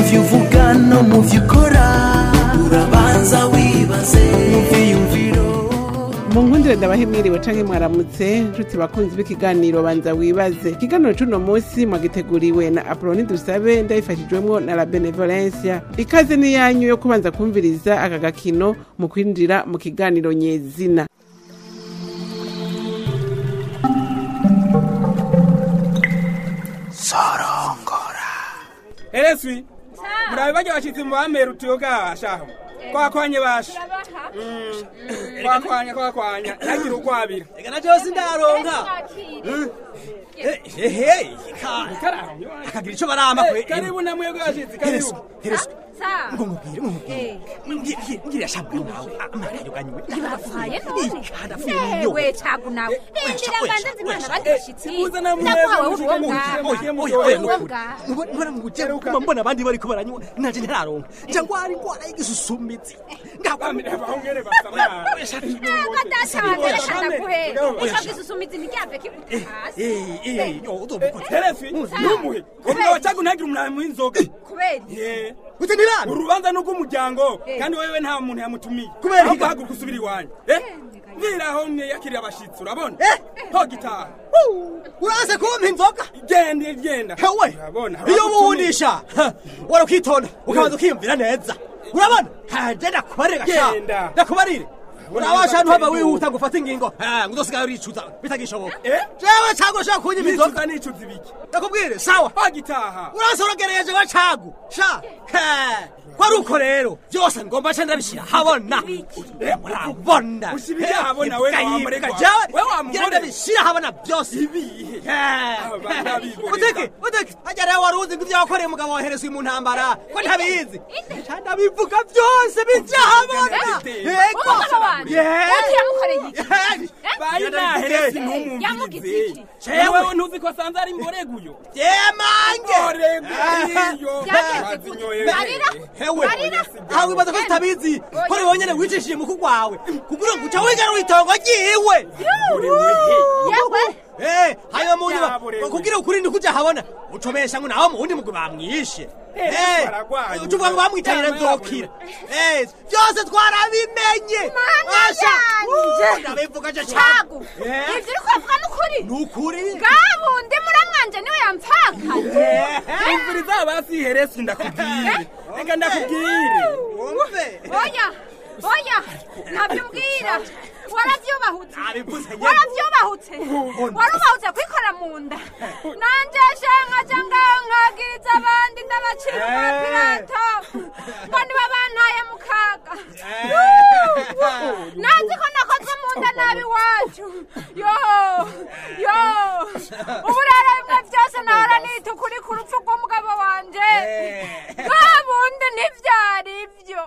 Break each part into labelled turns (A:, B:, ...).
A: byo uvuga no mu byo ukora urabanza wibaze mu byiyumviro
B: mu nkundire ndabahe mwiriwe canke mwaramutse nshuti bakunzi b'ikiganiro banza wibaze ikiganiro c'uno munsi mwagiteguriwe na apoloni dusabe ndabifashijwemwo na la benevolencia ikaze ni yanyu yo kubanza kumviriza aka gakino mu kwinjira mu kiganiro nyezina
C: ereswi murabe barya bashitsi mu bamera utuyoga shaho kwakwanye basha Mm. kwakwanya kwakwanya ntagira ukwabira
D: Ega na cyose ndaronka. Ehe, akagira ico barama kwe.
C: karibu namwebwe bashitsi
D: Heresu,
C: karibu
D: heresu.
E: Sa.
D: Ngo mubwire, ngo mubwire. Mbwire, mbwire shabwe nawe. Amara yoganywe.
E: Ntibafaye none
D: Hadafuye niyo.
E: yewe cagu nawe rindira mbanze nzimana abandi bashitsi
C: Muze namwe
E: ndakuhawe
C: mushike
E: ubuwo
C: mushike
E: bwawe
C: mushike
D: Oya, oya,
E: ubuwo
D: nukuri.
E: bwawe
D: Nubu- nubona mu gukera kuma mbona abandi bariko baranywa nanje ntararonka. Nja ngwara ingwara y'igisusumitsi. Ngakwa
C: bahongere basamara
E: ntabwo adashaje reka ndaguhe ico gisusumizi ntiryave kiguta hasi
D: Eh, eh, yo uzobuko.
C: ereswi numuhe umugabo wacaga ntagira umunani w'inzoga
E: kubera
C: Eh,
D: Ute nirana.
C: urubanza ni urw'umuryango kandi wewe nta muntu yamutumiye
D: Kubera
C: ahubwo
D: iki?
C: haguruka usubira iwanyu Eh, mbwiraho yakiriye abashitsi urabona
D: Eh.
C: ho gitaha
D: Uraze kumpa inzoga.
C: genda genda
D: hewe
C: urabona
D: iyo ubunisha wari ukitonda ukabanza ukiyumvira neza urabona haje ndakubarire gasha
C: Genda.
D: ndakubarire urabasha ahantu hava wihuta ngo ufate ingingo Ah, ngo uzosigaye uricuza bitagishoboka
C: Eh?
D: jewe cago ushaka kunyima inzoga
C: nicuza nicuza ibiki
D: ndakubwire sawa
C: ho gitaha
D: urase uragereyeje wa cagu sha He, ko ari uko rero byose ngomba nca ndabishyira habona Eh, murabona
C: Ushyira ibyo ahabona, we
D: Imbwa
C: wamureka.
D: yibwa, jewe
C: We wamugore.
D: ngira ndabishyira habona byose
C: ibihe Abana bigoreka.
D: uteke uteke hajya rero wari uzi ngo ibyo wakoreye umugabo woherezwa mu ntambara ko ntabizi ndabivuga byose bijyahabona
E: umugabo wanje uti yamukoreye iki
C: bayi naheresi
E: Yamugize
C: ntumumbirize
E: iki?
C: yewe ntuzi ko sanze ari mboreguyo
D: yemange
C: mboreguyo
E: Byagenze gute? Marira?
D: hewe
E: Marira?
D: aha wibaza ko tutabizi ko ari wonyene wicishije mu kugwawe kugira ngo uca wigarura itongo ryiwe
E: yewe
D: Eh, hanyuma mu nyuma
C: Yaburewe.
D: kugira ukurinde kuja habona ucomesha ngo nawe mu wundi mugwi bamwishe
C: Eh,
D: Eh,
C: baragwanye.
D: ucuvuga ngo bamwitanira
C: Yaba
D: nzokira Eh, byose twarabimenye
E: Mana
D: Asha,
E: yanje.
D: uh, ndabivuga je
E: cagu
D: Eh.
E: ivyo uriko uravuga n'ukuri
D: nukuri
E: bwabundi muramwanje niwe yamfakaye
C: imviriza basi heresi ndakubwire reka ndakubwire
D: wumve
E: oya oya ntabyo umbwira waravyubahutse
D: Nabivuze nyene.
E: waravyubahutse warubahutse kwikora mu nda nanje shenkaja ngaho nkagiriza abandi ndabacira umupirato ngo nibo bantaye mu kaga nanzi ko nakozwe mu nda nabi iwacu yo yo ubu rero bimwe byose nahora nita ukuri ku rupfu rw'umugabo wanje bwa bundi ntivyari ibyo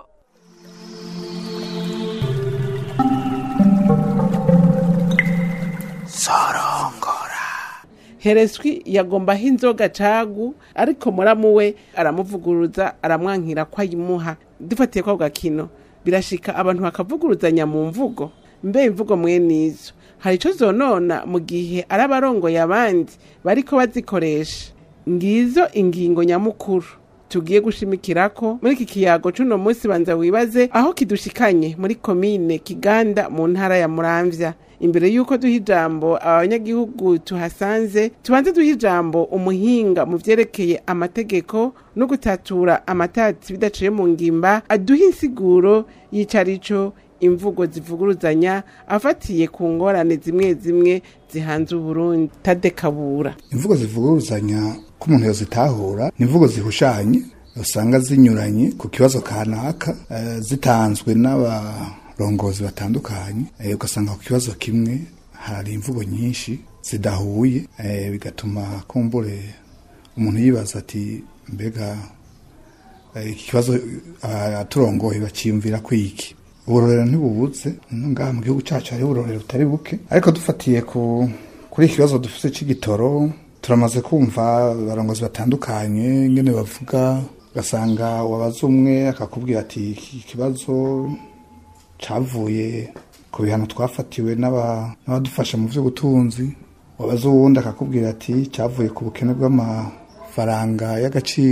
B: hereswi yagombaho inzoga cagu ariko muramu we aramuvuguruza aramwankira ko ayimuha dufatiye kwa gakino birashika abantu bakavuguruzanya mu mvugo mbe imvugo mwene izo hari ico zonona mu gihe ari abarongoye abandi bariko bazikoresha ngizo ingingo nyamukuru tugiye gushimikirako muri iki kiyago c'uno munsi banza wibaze aho kidushikanye muri komine kiganda mu ntara ya muramvya imbere y'uko duha ijambo abanyagihugu tuhasanze tubanze duha ijambo umuhinga mu vyerekeye amategeko no gutatura amatati bidaciye mu ngimba aduha insiguro y'icarico imvugo zivuguruzanya afatiye ku ngorane zimwe zimwe zihanze uburundi tadekabura
F: imvugo zivuguruzanya ko umuntu yozitahura ni imvugo zihushanye usanga zinyuranye ku kibazo kanaka eh, zitanzwe n'abarongozi batandukanye eh, ugasanga ku kibazo kimwe hari imvugo nyinshi zidahuye eh, bigatuma kumbure umuntu yibaza ati mbega eh, iki kibazo ah, aturongoye bakiyumvira kwiki uburorero ntibubuze no ngaha mu gihugu cacu hariho uburorero butari buke ariko dufatiye ku kuri iki kibazo dufite c'igitoro turamaze kumva abarongozi batandukanye ngene bavuga ugasanga wabaza umwe akakubwira ati iki kibazo cavuye ku bihano twafatiwe n'aba- n'abadufasha mu vy'ubutunzi wabaza uwundi akakubwira ati cavuye ku bukene bw'amafaranga y'agaciro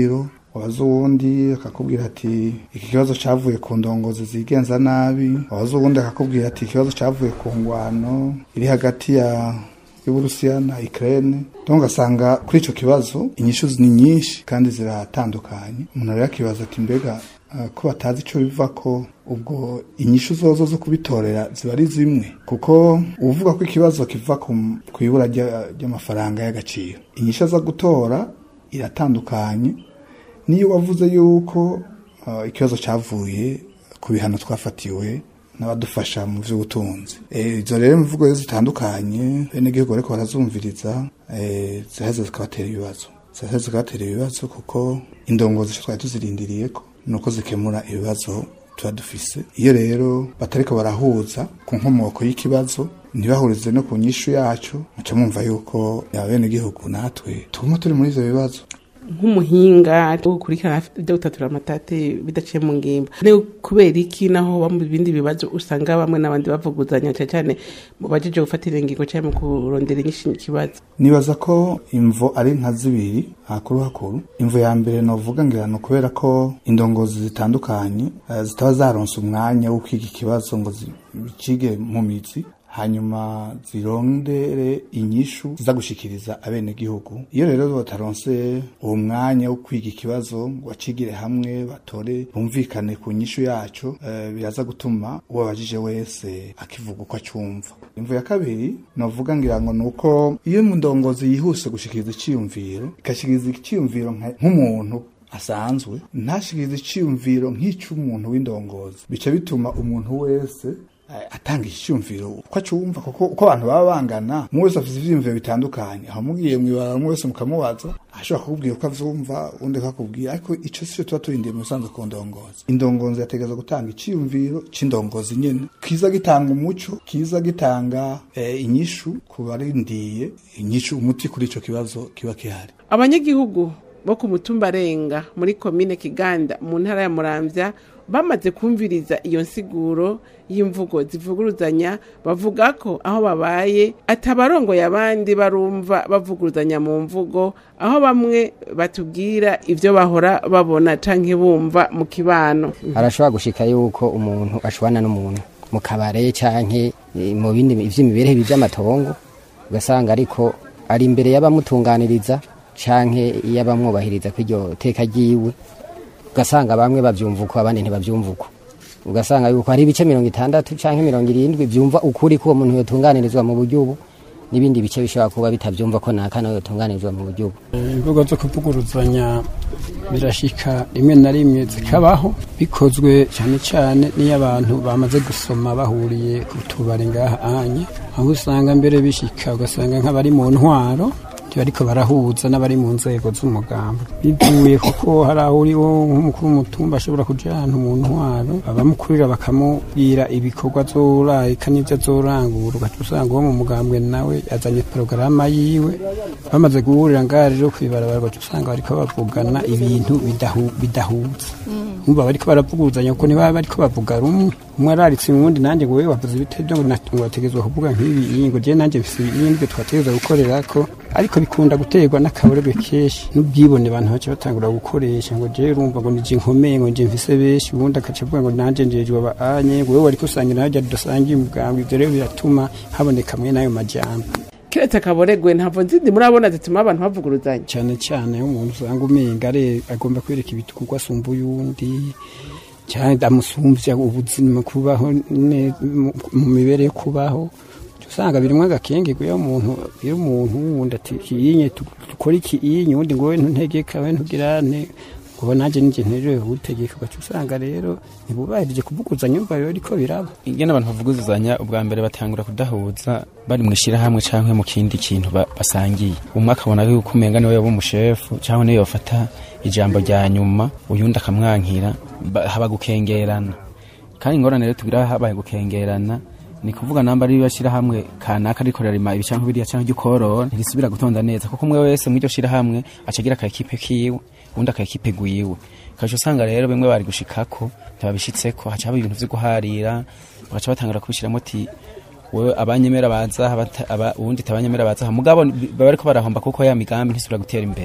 F: wabaza uwundi akakubwira ati iki kibazo cavuye ku ndongozi zigenza nabi wabaza uwundi akakubwira ati ikibazo cavuye ku ngwano iri hagati ya y'uburusiya na ukraine donc asanga kuri ico kibazo inyishu ni nyinshi kandi ziratandukanye umuntu rero akibaza ati mbega uh, ko batazi ico biva ko ubwo inyishu zozo zo kubitorera ziba ari zimwe kuko uvuga ko ikibazo kiva ku ku ibura rya- ry'amafaranga y'agaciro inyishu aza gutora iratandukanye niyo wavuze yuko uh, ikibazo cavuye ku bihano twafatiwe n'abadufasha mu by'ubutunzi Eh, izo rero imvugo rero zitandukanye bene igihugu ariko barazumviriza eh, ziheze zikabatera ibibazo ziheze zikabatera ibibazo kuko indongozi ico twari tuzirindiriye ko nuko zikemura ibibazo tuba dufise iyo rero batariko barahuza ku nkomoko y'ikibazo ntibahurize no ku nyishu yacu muca mwumva yuko abene igihugu natwe tuguma turi muri ivyo bibazo
B: nk'umuhinga wo gukurikirana ibyo gutatura amatate bidaciye mu ngimba ni kubera iki naho ba mu bindi bibazo usanga bamwe n'abandi bavuguzanya cyane cyane mu bajeje gufatira ingingo cyangwa mu kurondera inyinshi ikibazo
F: nibaza ko imvo ari nka zibiri hakuru hakuru imvo ya mbere novuga ngira ni ukubera ko indongozi zitandukanye eh, zitaba zaronse umwanya wo kwiga ikibazo ngo zicige mu mizi hanyuma zirondere inyishu ziza gushikiriza abenegihugu iyo rero bataronse uwo mwanya wo kwiga ikibazo ngo bacigire hamwe batore bumvikane ku nyishu yacu eh, biraza gutuma uwo babajije wese akivuga uko acumva imvo ya kabiri novuga ngira ngo ni uko iyo indongozi yihuse gushikiriza iciyumviro igashikiriza iciyumviro nka- nk'umuntu asanzwe ntashikiriza iciyumviro nk'ic'umuntu w'indongozi bica bituma umuntu wese eh, atanga icyumviro uko acumva kuko uko abantu baba bangana umwe wese afite ivyiyumviro bitandukanye aho mugiye mwibara umwe wese mukamubaza ashobora kukubwira uko avyumva undi akakubwira ariko ico sico tuba turindiye mu bisanzwe ku ndongozi indongozi yategereza gutanga iciyumviro c'indongozi nyene kiza gitanga umuco kiza gitanga eh, inyishu ku barindiye inyishu umuti kuri ico kibazo kiba kihari
B: abanyagihugu bo ku mutumba arenga muri komine kiganda mu ntara ya muramvya bamaze kumviriza iyo nsiguro y'imvugo zivuguruzanya bavuga ko aho babaye atabarongoye abandi barumva bavuguruzanya mu mvugo aho bamwe batubwira ivyo bahora babona canke bumva mu kibano
G: arashobora gushika yuko umuntu ashwana n'umuntu mu kabare canke eh, mu bindi vy'imibereho by'amatongo ugasanga ariko ari imbere y'abamutunganiriza canke y'abamwubahiriza kw'iryo teka ryiwe ugasanga bamwe bavyumva uko abandi ntibavyumva uko ugasanga yuko hari ibice mirongo itandatu canke mirongo irindwi vyumva ukuri ko uwo muntu yotunganirizwa mu buryo ubu n'ibindi bice bishobora kuba bitavyumva ko naka nawe yotunganirizwa mu buryo ubu
H: imvugo zo kuvuguruzanya birashika rimwe na rimwe zikabaho bikozwe cyane cyane n'iyo abantu bamaze gusoma bahuriye ku tubari ngaha anye aho usanga mbere bishika ugasanga nk'abari mu ntwaro bariko barahuza n'abari mu nzego z'umugambo bivuye kuko hari aho uri wo nk'umukuru w'umutumba ashobora kuja ahantu mu ntwaro abamukurira bakamubwira ibikorwa azorayika n'ivyo azorangura ugaca usanga uwo mu mugambwe nawe yazanye porogaramu yiwe bamaze guhurira ngaha rero kw'ibarabara ugaca usanga bariko bavugana ibintu bidahu- bidahuza umva bariko baravuguruzanya kuko ntibaba bariko bavuga rumwe umwe araritse uwundi nanjye ngo wewe wavuze ibitebyo ngo nat- ngo wategezwa kuvuga nk'ibi iyi ngo jewe nanjye mfise ibindi twategezwa gukorerako ariko bikunda guterwa n'akaburerwe kenshi n'ubwibone abantu baca batangura gukoresha ngo jewe urumva ngo nije nkomeye ngo nje mfise benshi ubundi akaca avuga ngo nanje njejwe abanye ngo wewe wariko usangira harya dusangiye umugambi ivyo rero biratuma haboneka mwe n'ayo majambo
B: kiretse akaboregwe ntabwo nzindi murabona zituma abantu bavuguruzanya
H: cyane cyane iyo umuntu usanga umenga are agomba kwereka ibitugu asumba uyundi cyane amusumbya ubuzima kubaho ne- mu- mu mibereho kubaho usanga birimo agakengego iyo umuntu iyo umuntu wundi ati kiyinye dukora iki iyinye undi ngo we ntuntegeka we ntugirane ngo nanjye ninjye nterewe gutegeka ugaca usanga rero ntibubahirije kuvuguzanya umva biba ariko biraba
I: ingene abantu bavuguzanya ubwa mbere batangura kudahuza bari mu ishyirahamwe cyangwa mu kindi kintu ba- basangiye umwe akabona yuko umenga niwe yoba umushefu cyangwa niwe yofata ijambo rya nyuma uyundi akamwankira ba- haba gukengerana kandi ingorane rero tugira habaye gukengerana ni kuvuga namba ari bashyirahamwe kanaka ariko rirarima ibi cyangwa biriya cyangwa igikorora ntirisubira gutonda neza kuko umwe wese muri iryo shyirahamwe acagira akakipe kiwe undi akakipe gwiwe kaje usanga rero bimwe bari gushikako ntibabishitseko haca haba ibintu vyo guharira bagaca batangura kubishiramo ati wewe abanyemera baza abata- aba- uwundi tabanyemera baza aha." mugabo baba bariko barahomba kuko ya migambi ntisubira gutera imbere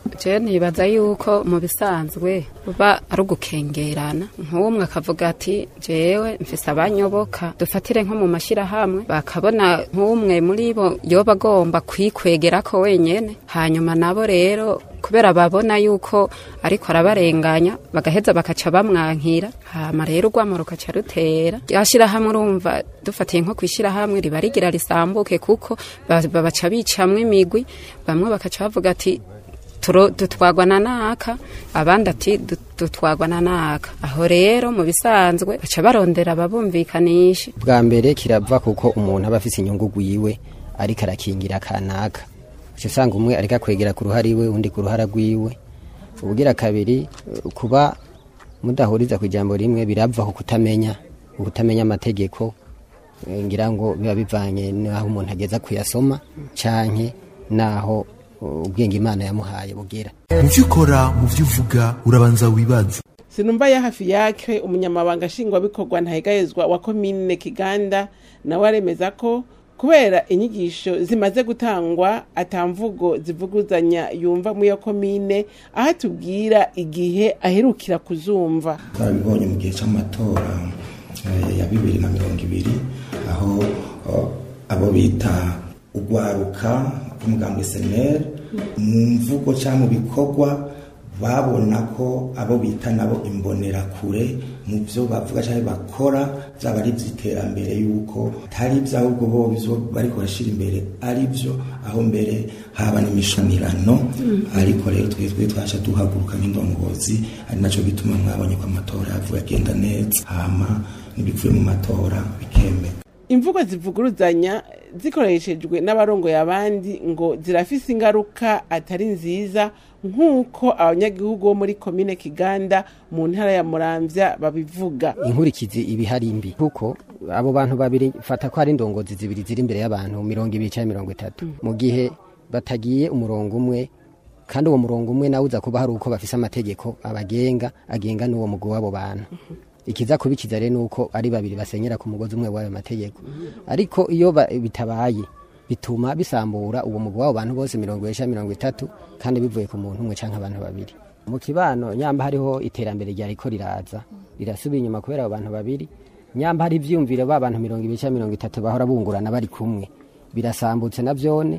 J: je nibaza yuko mu bisanzwe buba ari ugukengerana nk'umwe akavuga ati jewe mfise abanyoboka dufatire nko mu mashyirahamwe bakabona nk'umwe muri bo yoba agomba kwikwegerako wenyene hanyuma nabo rero kubera babona yuko ariko arabarenganya bagaheza bakaca bamwankira hama rero urwamo rukaca rutera ryashirahamwe urumva dufatiye nko kwishirahamwe riba rigira risambuke kuko ba- babaca bicamwo imigwi bamwe bakaca bavuga ati turo- dutwagwa na naka abandi ati "Du- dutwagwa na naka aho rero mu bisanzwe baca barondera ababumvikanisha
G: bwa mbere kirava kuko umuntu aba afise inyungu gwiwe ariko arakingira kanaka uca usanga umwe ariko akwegera ku ruhara iwe undi ku ruhara rwiwe ubugira kabiri eh, kuba mudahuriza ku ijambo rimwe birava ku kutamenya ukutamenya amategeko eh, ngira ngo biba bivanye n'aho umuntu ageza kuyasoma canke n'aho eh, ubwenge imana yamuhaye bugera
A: mu byo ukora mu byo uvuga urabanza wibaze
B: sinumva ya hafi yake umunyamabanga nshingwabikorwa ntahegayezwa wa komine kiganda nawe aremeza ko kubera inyigisho zimaze gutangwa atamvugo zivuguzanya yumva muri iyo komine aho atubwira igihe aherukira kuzumva
K: twarabibonye mu gihe cy'amatora eh, ya bibiri na mirongo ibiri aho oh, abo bita urwaruka rw'umugambwe seneri mu mvugo cyangwa mu bikorwa babona ko abo bita nabo imbonerakure mu byo bavuga cyangwa bakora byaba ari iby'iterambere yuko atari iby'ahubwo bo byo bariko barashyira imbere ari byo aho mbere haba n'imishamirano ariko rero twebwe twaje duhaguruka nk'indongozi ari nacyo gituma mwabonye ko amatora yavuye agenda neza hama n'ibivuye mu matora bikemera
B: imvugo zivuguruzanya zikoreshejwe n'abarongoye abandi ngo zirafise ingaruka atari nziza nk'uko abanyagihugu bo muri komine kiganda mu ntara ya muramvya babivuga
G: inkurikizi ibihari mbi kuko abo bantu babiri fata ko hari indongozi zibiri ziri imbere y'abantu mirongo ibiri cyangwa mirongo itatu mu gihe batagiye umurongo umwe kandi uwo murongo umwe nawe uza kuba hari uko bafise amategeko abagenga agenga n'uwo mugwi w'abo bantu ikiza kubikiza rero nuko ari babiri basenyera ku mugozi umwe w'ayo mategeko ariko iyo ba- bitabaye bituma bisambura uwo mugwi w'abo bantu bose mirongo ibiri cyangwa mirongo itatu kandi bivuye ku muntu umwe cyangwa abantu babiri mu kibano nyamba hariho iterambere ryariko riraza rirasubiye inyuma kubera abo bantu babiri nyamba hari ivyumviro ba bantu mirongo ibiri cyangwa mirongo itatu bahora bungurana bari kumwe birasambutse na vyone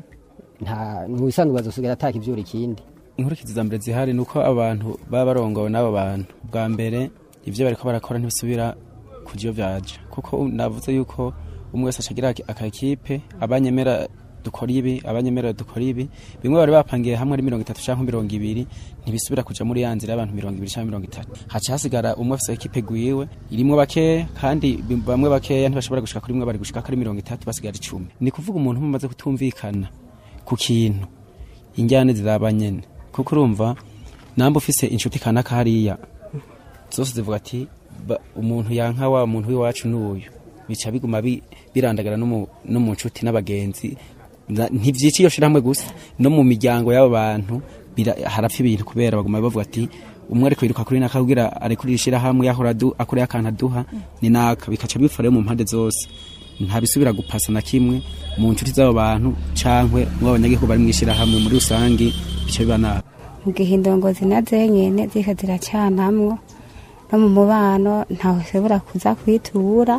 G: nta ntiwisanzwe bazosigara ataka ivyura ikindi
I: inkurikizi za mbere zihari ni uko abantu baba barongowe n'abo bantu bwa mbere ibyo bariko barakora ntibisubira ku byo byaje kuko navuze yuko umwe wese acagira akakipe abanyemera dukora ibi abanyemera dukora ibi bimwe bari bapangiye hamwe ari mirongo itatu cyangwa mirongo ibiri ntibisubira kuja muri ya nzira y'abantu mirongo ibiri cyangwa mirongo itatu haca hasigara umwe afise ekipe gwiwe irimwo bakeya kandi bi- bamwe bakeya ntibashobora gushika kuri mwe bari gushika kuri mirongo itatu basigara icumi ni kuvuga umuntu mumaze kutumvikana ku kintu injyane ziraba nyene kuko urumva namba ufise inshuti kanaka hariya zose zivuga ati "Ba- umuntu yanka wa muntu w'iwacu n'uyu bica biguma bi- birandagara no mu- no mu nshuti n'abagenzi Na- ntivyica iyo shirahamwe gusa no mu miryango y'abo bantu bira- harapfa ibintu kubera baguma bavuga ati umwe ariko yiruka kuri naka kugira arekurira ishirahamwe yahora adu- akoreye akantu aduha ni naka bikaca bipfa rero mu mpande zose ntabisubira gupasa na kimwe mu nshuti z'abo bantu cankwe mu abanyagihugu bari mw'ishirahamwe muri rusangi bica biba nabi
L: mu gihe indongozi na zenyene ziko ziracanamwo no mu mubano ntawe ushobora kuza kwitura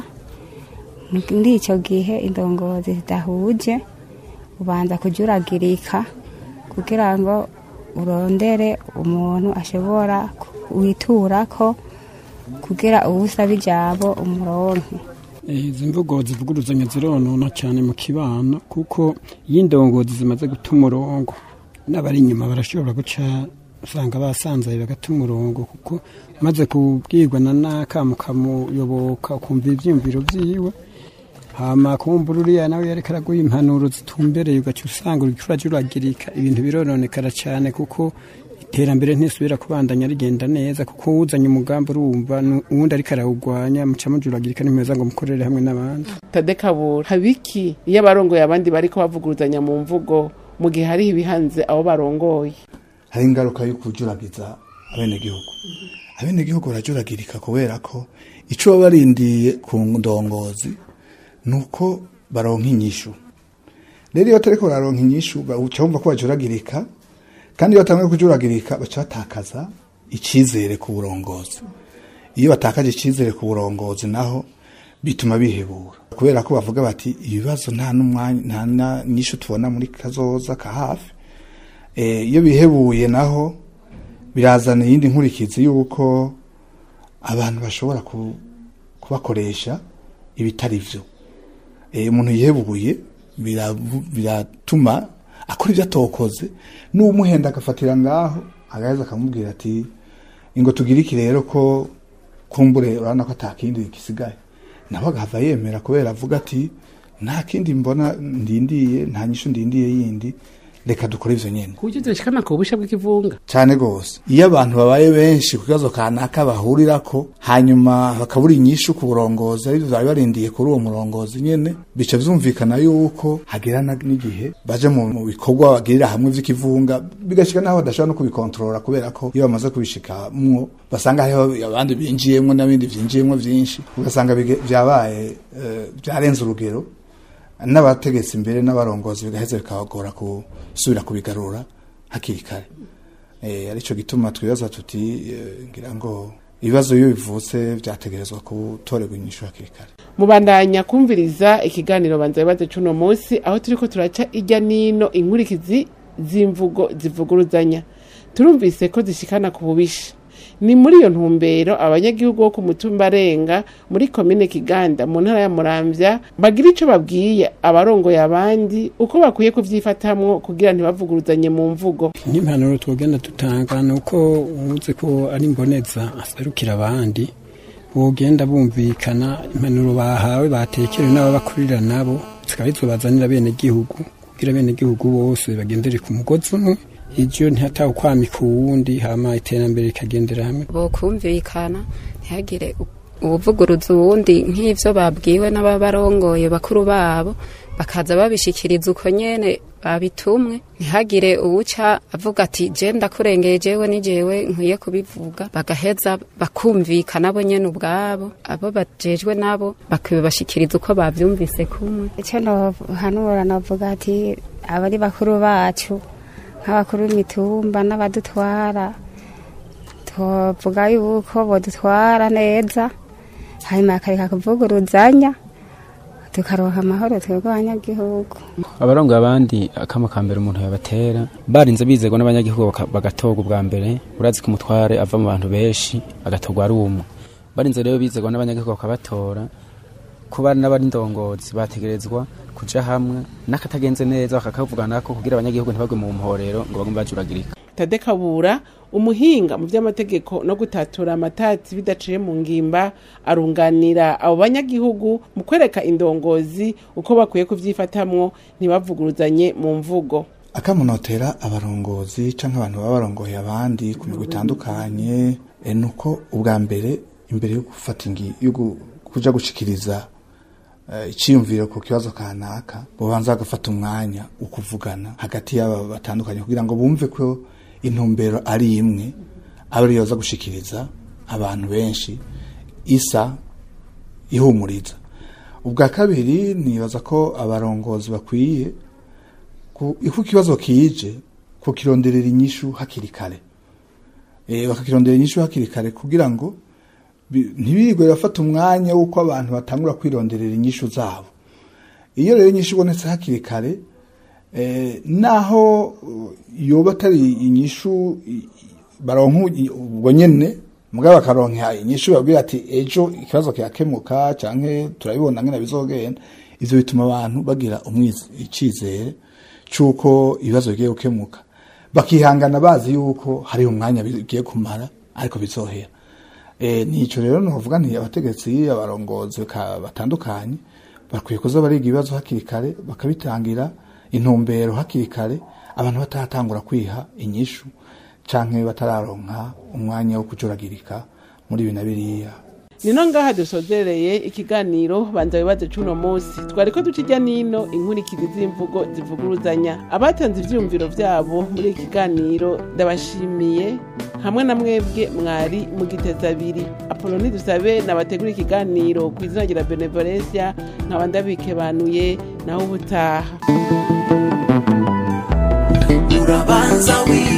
L: muri icyo gihe indongozi zidahuje ubanza kujuragirika kugira ngo urondere umuntu ashobora witura ko kugira uwusaba ijambo umuronke
H: izi mvugo zivuguruzanya zironona cyane mu kibano kuko iyo indongozi zimaze guta umurongo n'abari inyuma barashobora guca usanga basanzaye bagata umurongo kuko maze kubwirwa na naka mukamuyoboka ukumva ibyiyumviro byiwe hama kumbura uriya nawe yareka araguha impanuro zitumbereye ugaca usanga uriko urajuragirika ibintu birononekara cyane kuko iterambere ntisubira kubandanya rigenda neza kuko uzanye umugambi urumva nu- uwundi ariko arawugwanya muca mujuragirika ntimeza ngo mukorere hamwe n'abandi
B: tadekabura habiki iyo abarongoye abandi bariko bavuguruzanya mu mvugo mu gihe hariho ibihanze abo barongoye
F: hari ingaruka yo kujuragiza abenegihugu abenegihugu barajuragirika kubera ko ico baba barindiye ku ndongozi nuko baronka inyishu rero iyo batariko bararonka inyishu uca wumva ko bajuragirika kandi iyo batanguye kujuragirika baca batakaza icyizere ku burongozi iyo batakaje icyizere ku burongozi naho bituma bihebura kubera ko bavuga bati ibibazo nta n'umwanya nta na- nyinshi tubona muri kazoza ka hafi Eh, iyo bihebuye naho birazana iyindi nkurikizi y'uko abantu bashobora ku- kubakoresha ibitari byo Eh, umuntu yihebuye biravu- biratuma akora ibyo atokoze n'umuhenda agafatira ngaho agaheza akamubwira ati ingo tugire iki rero ko kumbure urabona ko ata kindi gisigaye nawe agahava yemera kubera avuga ati nta kindi mbona ndindiye nta nyishu ndindiye yindi reka dukore ivyo nyene
B: ku buryo zishikana ku busha bw'ikivunga
F: cyane rwose iyo abantu babaye benshi ku kibazo kanaka bahurirako hanyuma bakabura inyishu ku burongozi aribyo bari barindiye kuri uwo murongozi nyene bica vyumvikana yuko hagera na- n'igihe baje mu mu bikorwa bagirira hamwe vy'ikivunga bigashika naho badashobora no kubikontorora kubera ko iyo bamaze kubishikamwo basanga hariho abandi binjiyemwo n'abindi vyinjiyemwo vyinshi ugasanga bige- vyabaye eh, vyarenze urugero n'abategetsi imbere n'abarongozi bigaheza bikabagora gusubira kubigarura hakiri kare eh arico gituma twibaza tuti eh, ngira ngo ibibazo iyo bivutse vyategerezwa gutorerwa inyishu hakiri kare
B: mubandanya kumviriza ikiganiro banza bibaze cuno munsi aho turiko turaca ijya nino inkurikizi z'imvugo zivuguruzanya turumvise ko zishikana ku bubisha ni muri iyo ntumbero abanyagihugu bo ku mutumba arenga muri komine kiganda mu ntara ya muramvya bagira ico babwiye abarongoye abandi uko bakwiye kuvyifatamwo kugira ntibavuguruzanye mu mvugo
H: nk'impanuro twogenda dutanga ni uko uzi ko ari imboneza aserukira abandi bogenda bumvikana impanuro bahawe batekerewe n'ababakurira nabo zikaba zibazanira bene gihugu kugira bene gihugu bose bagendere ku mugozi umwe ivyo ntihatawe kwamika uwundi hama iterambere rikagendera hamwe
J: bokumvikana ntihagire ubuvuguruza uwundi nk'ivyo babwiwe n'ababarongoye bakuru babo bakaza babishikiriza uko nyene babitumwe ntihagire uwuca avuga ati je ndakurengeye jewe ni jewe nkwiye kubivuga bagaheza bakumvikana bo nyene ubwabo abo bajejwe nabo bakabibashikiriza uko bavyumvise kumwe
L: icyo nohanura novuga ati abari bakuru bacu nk'abakuru b'imitumba n'abadutwara tuvuga yuko bodutwara neza hanyuma bakareka kuvuguruzanya tukaronka amahoro twebwe abanyagihugu
I: abarongoye abandi akama ka mbere umuntu yabatera barinze bizerwa n'abanyagihugu baka- bagatorwa ubwa mbere urazi ko umutware ava mu bantu benshi agatorwa ari umwe barinze rero bizerwa n'abanyagihugu bakabatora kuba n'abari ndongozi bategerezwa kuja hamwe n'akatagenze neza bakakavuganako kugira abanyagihugu ntibagwe mu mporero ngo bagume bajuragirika
B: tade kabura umuhinga mu by'amategeko no gutatura amatati bidaciye mu ngimba arunganira abo banyagihugu mu kwereka indongozi uko bakwiye kuvyifatamwo ntibavuguruzanye mu mvugo
F: akamunotera abarongozi canke abantu baba barongoye abandi ku migwi itandukanye eh, nuko ubwa mbere imbere yo gufata ingi yo gu- kuja gushikiriza eh, iciyumviro ku kibazo kanaka bobanza bagafata umwanya wo kuvugana hagati y'aba batandukanye kugira ngo bumve ko intumbero ari imwe aba ariyo baza gushikiriza abantu benshi isa ihumuriza ubwa kabiri nibaza ko abarongozi bakwiye ku- uko ikibazo kije kukironderera inyishu hakiri kare e, bakakirondera inyishu hakiri kare kugira ngo bi- ntibirigwe bafata umwanya w'uko abantu batangura kwironderera inyishu zabo iyo rero inyishu ibonetse hakiri kare eh, naho uh, yoba atari inyishu i- i- baronka u- ubwo nyene mugabo bakaronka inyishu babwira ati ejo ikibazo kirakemuka canke turabibona ngene bizogenda ivyo bituma abantu bagira umwiz- icizere c'uko ibibazo bigiye gukemuka bakihangana bazi yuko hari umwanya bigiye kumara ariko bizohera e, nico rero novuga nti abategetsi abarongozi ka- batandukanye bakwiye kuza bariga ibibazo hakiri kare bakabitangira intumbero hakiri kare abantu bataratangura kwiha inyishu canke batararonka umwanya wo kujuragirika muri ibi na biriya
B: nino ngaha dusozereye ikiganiro banza bibaze cuno munsi twariko duca ijya nino inkurikizi z'imvugo zivuguruzanya abatanze ivyiyumviro vyabo muri iki kiganiro ndabashimiye hamwe na mwebwe mwari mugiteza abiri apoloni dusabe nabategura ikiganiro ku izina rya benevolencia nkaba ndabikebanuye naho ubutaha
A: urabanza wibaze